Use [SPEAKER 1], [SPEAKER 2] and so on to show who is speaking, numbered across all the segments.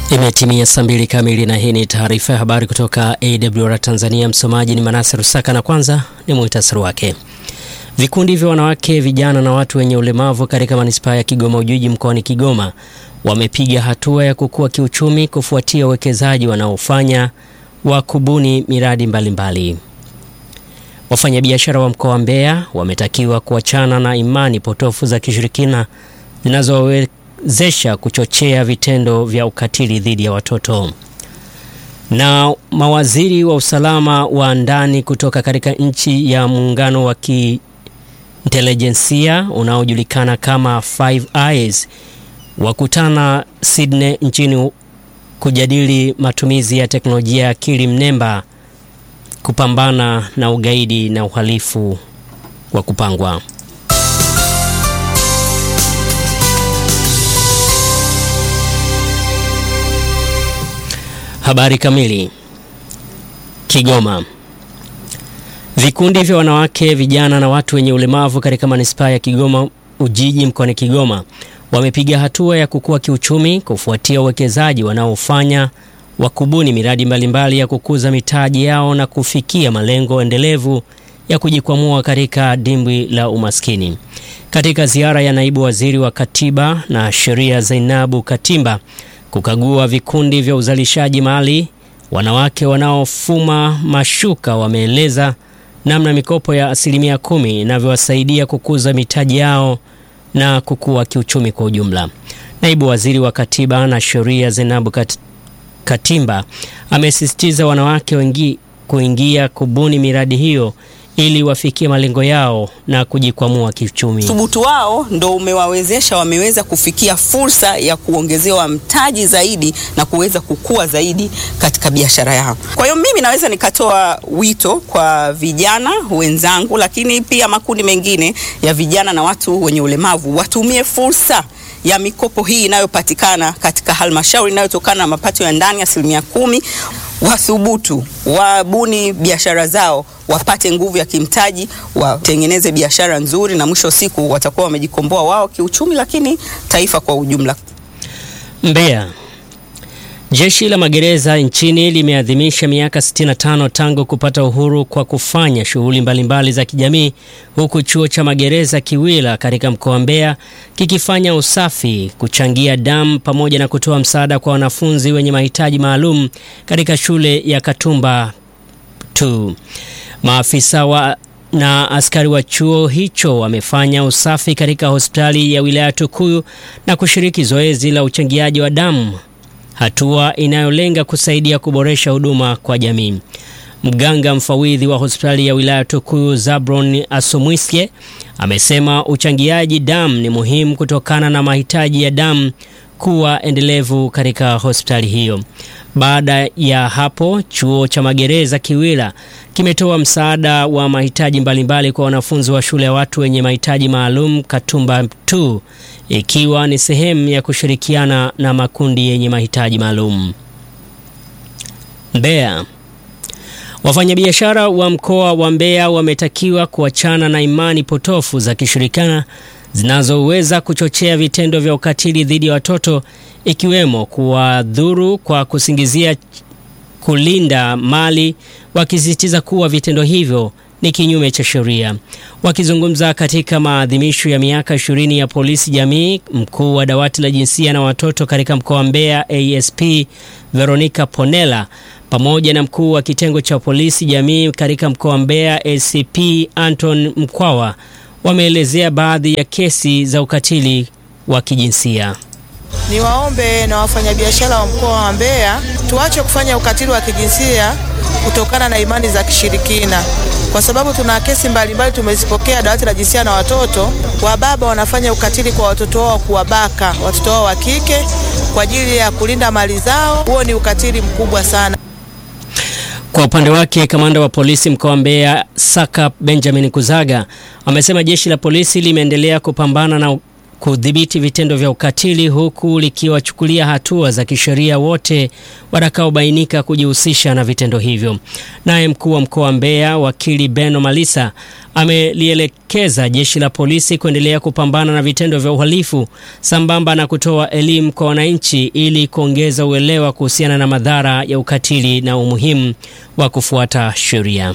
[SPEAKER 1] Imetimia saa mbili kamili na hii ni taarifa ya habari kutoka AWR Tanzania. Msomaji ni Manase Rusaka na kwanza ni muhtasari wake. Vikundi vya wanawake, vijana na watu wenye ulemavu katika manispaa ya Kigoma Ujiji mkoani Kigoma wamepiga hatua ya kukua kiuchumi kufuatia uwekezaji wanaofanya wa kubuni miradi mbalimbali. Wafanyabiashara wa mkoa wa Mbeya wametakiwa kuachana na imani potofu za kishirikina zinazowezesha kuchochea vitendo vya ukatili dhidi ya watoto. Na mawaziri wa usalama wa ndani kutoka katika nchi ya muungano wa kiintelijensia unaojulikana kama Five Eyes wakutana Sydney nchini kujadili matumizi ya teknolojia ya akili mnemba kupambana na ugaidi na uhalifu wa kupangwa. Habari kamili. Kigoma. Vikundi vya wanawake, vijana na watu wenye ulemavu katika manispaa ya Kigoma Ujiji mkoani Kigoma wamepiga hatua ya kukua kiuchumi kufuatia uwekezaji wanaofanya wa kubuni miradi mbalimbali ya kukuza mitaji yao na kufikia malengo endelevu ya kujikwamua katika dimbwi la umaskini. Katika ziara ya naibu waziri wa katiba na sheria Zainabu Katimba kukagua vikundi vya uzalishaji mali, wanawake wanaofuma mashuka wameeleza namna mikopo ya asilimia kumi inavyowasaidia kukuza mitaji yao na kukua kiuchumi kwa ujumla. Naibu waziri wa katiba na sheria Zainabu Kat Katimba amesisitiza wanawake wengi kuingia kubuni miradi hiyo ili wafikie malengo yao na kujikwamua kiuchumi.
[SPEAKER 2] Thubutu wao ndo umewawezesha wameweza kufikia fursa ya kuongezewa mtaji zaidi na kuweza kukua zaidi katika biashara yao. Kwa hiyo mimi naweza nikatoa wito kwa vijana wenzangu, lakini pia makundi mengine ya vijana na watu wenye ulemavu watumie fursa ya mikopo hii inayopatikana katika halmashauri inayotokana na mapato ya ndani asilimia kumi. Wathubutu, wabuni biashara zao, wapate nguvu ya kimtaji, watengeneze biashara nzuri, na mwisho wa siku watakuwa wamejikomboa wao kiuchumi, lakini taifa kwa ujumla.
[SPEAKER 1] Mbeya. Jeshi la magereza nchini limeadhimisha miaka 65 tangu kupata uhuru kwa kufanya shughuli mbalimbali za kijamii, huku chuo cha magereza Kiwila katika mkoa wa Mbeya kikifanya usafi, kuchangia damu pamoja na kutoa msaada kwa wanafunzi wenye mahitaji maalum katika shule ya Katumba tu. Maafisa wa na askari wa chuo hicho wamefanya usafi katika hospitali ya wilaya Tukuyu na kushiriki zoezi la uchangiaji wa damu hatua inayolenga kusaidia kuboresha huduma kwa jamii. Mganga mfawidhi wa hospitali ya wilaya Tukuyu Zabron Asomwiske amesema uchangiaji damu ni muhimu kutokana na mahitaji ya damu kuwa endelevu katika hospitali hiyo. Baada ya hapo, chuo cha magereza Kiwila kimetoa msaada wa mahitaji mbalimbali kwa wanafunzi wa shule ya watu wenye mahitaji maalum Katumba 2 ikiwa ni sehemu ya kushirikiana na makundi yenye mahitaji maalum. Mbeya. Wafanyabiashara wa mkoa wa Mbeya wametakiwa kuachana na imani potofu za kishirikina zinazoweza kuchochea vitendo vya ukatili dhidi ya watoto ikiwemo kuwadhuru kwa kusingizia kulinda mali, wakisisitiza kuwa vitendo hivyo ni kinyume cha sheria. Wakizungumza katika maadhimisho ya miaka ishirini ya polisi jamii, mkuu wa dawati la jinsia na watoto katika mkoa wa Mbeya ASP Veronica Ponela pamoja na mkuu wa kitengo cha polisi jamii katika mkoa wa Mbeya ACP Anton Mkwawa wameelezea baadhi ya kesi za ukatili wa kijinsia.
[SPEAKER 3] Niwaombe na wafanyabiashara wa mkoa wa Mbeya tuache kufanya ukatili wa kijinsia kutokana na imani za kishirikina, kwa sababu tuna kesi mbalimbali tumezipokea dawati la jinsia na watoto. Wababa wanafanya ukatili kwa watoto wao, kuwabaka watoto wao wa kike kwa ajili ya kulinda mali zao. Huo ni ukatili mkubwa sana.
[SPEAKER 1] Kwa upande wake kamanda wa polisi mkoa wa Mbeya Saka Benjamin Kuzaga amesema jeshi la polisi limeendelea kupambana na kudhibiti vitendo vya ukatili huku likiwachukulia hatua za kisheria wote watakaobainika kujihusisha na vitendo hivyo. Naye mkuu wa mkoa wa Mbeya wakili Beno Malisa amelielekeza jeshi la polisi kuendelea kupambana na vitendo vya uhalifu sambamba na kutoa elimu kwa wananchi ili kuongeza uelewa kuhusiana na madhara ya ukatili na umuhimu wa kufuata sheria.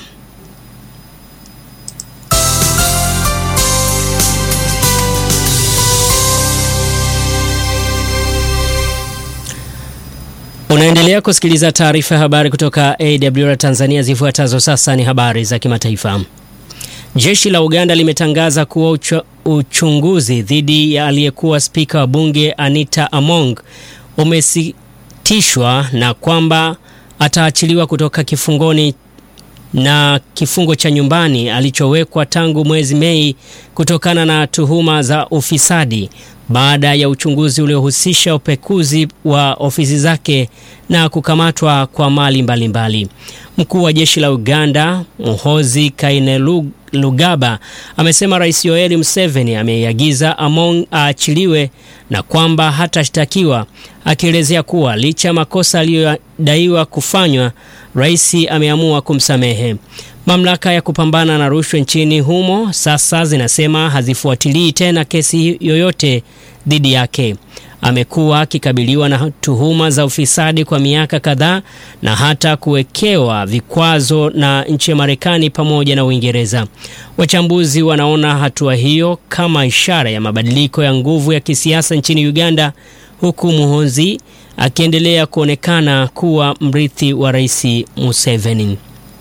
[SPEAKER 1] Unaendelea kusikiliza taarifa ya habari kutoka AWR Tanzania. Zifuatazo sasa ni habari za kimataifa. Jeshi la Uganda limetangaza kuwa ucho, uchunguzi dhidi ya aliyekuwa spika wa bunge Anita Among umesitishwa na kwamba ataachiliwa kutoka kifungoni na kifungo cha nyumbani alichowekwa tangu mwezi Mei kutokana na tuhuma za ufisadi baada ya uchunguzi uliohusisha upekuzi wa ofisi zake na kukamatwa kwa mali mbalimbali. Mkuu wa jeshi la Uganda Muhoozi Kainerugaba amesema Rais Yoweri Museveni ameiagiza Among aachiliwe na kwamba hatashtakiwa, akielezea kuwa licha ya makosa aliyodaiwa kufanywa, rais ameamua kumsamehe. Mamlaka ya kupambana na rushwa nchini humo sasa zinasema hazifuatilii tena kesi yoyote dhidi yake. Amekuwa akikabiliwa na tuhuma za ufisadi kwa miaka kadhaa na hata kuwekewa vikwazo na nchi ya Marekani pamoja na Uingereza. Wachambuzi wanaona hatua hiyo kama ishara ya mabadiliko ya nguvu ya kisiasa nchini Uganda, huku Muhoozi akiendelea kuonekana kuwa mrithi wa Rais Museveni.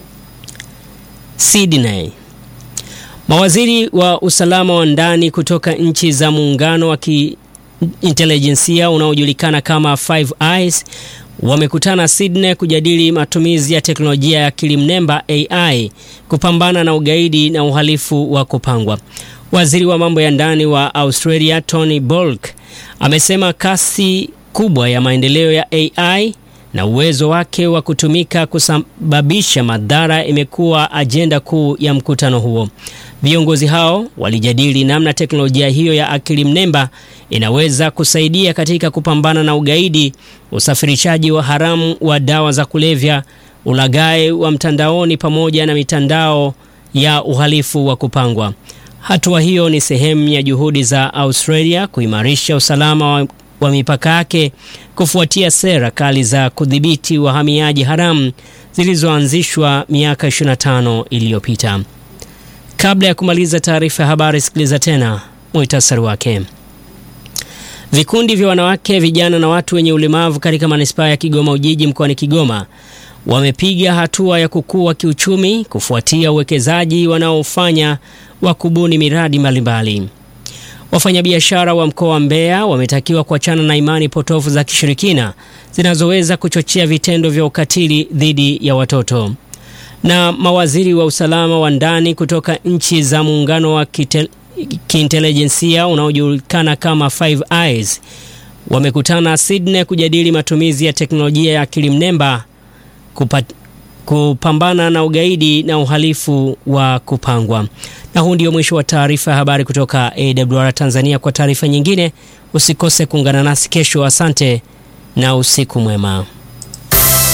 [SPEAKER 1] Sydney. Mawaziri wa usalama wa ndani kutoka nchi za muungano wa kiintelijensia unaojulikana kama Five Eyes wamekutana Sydney kujadili matumizi ya teknolojia ya akili mnemba AI kupambana na ugaidi na uhalifu wa kupangwa. Waziri wa mambo ya ndani wa Australia Tony Burke amesema kasi kubwa ya maendeleo ya AI na uwezo wake wa kutumika kusababisha madhara imekuwa ajenda kuu ya mkutano huo. Viongozi hao walijadili namna teknolojia hiyo ya akili mnemba inaweza kusaidia katika kupambana na ugaidi, usafirishaji wa haramu wa dawa za kulevya, ulaghai wa mtandaoni pamoja na mitandao ya uhalifu wa kupangwa. Hatua hiyo ni sehemu ya juhudi za Australia kuimarisha usalama wa wa mipaka yake kufuatia sera kali za kudhibiti wahamiaji haramu zilizoanzishwa miaka 25 iliyopita. Kabla ya kumaliza taarifa ya habari, sikiliza tena muhtasari wake. Vikundi vya wanawake, vijana na watu wenye ulemavu katika manispaa ya Kigoma Ujiji mkoani Kigoma wamepiga hatua ya kukua kiuchumi kufuatia uwekezaji wanaofanya wa kubuni miradi mbalimbali. Wafanyabiashara wa mkoa wa Mbeya wametakiwa kuachana na imani potofu za kishirikina zinazoweza kuchochea vitendo vya ukatili dhidi ya watoto. Na mawaziri wa usalama wa ndani kutoka nchi za muungano wa kiintelijensia unaojulikana kama Five Eyes wamekutana Sydney kujadili matumizi ya teknolojia ya akili mnemba kupambana na ugaidi na uhalifu wa kupangwa. Na huu ndio mwisho wa taarifa ya habari kutoka AWR Tanzania. Kwa taarifa nyingine usikose kuungana nasi kesho. Asante na usiku mwema.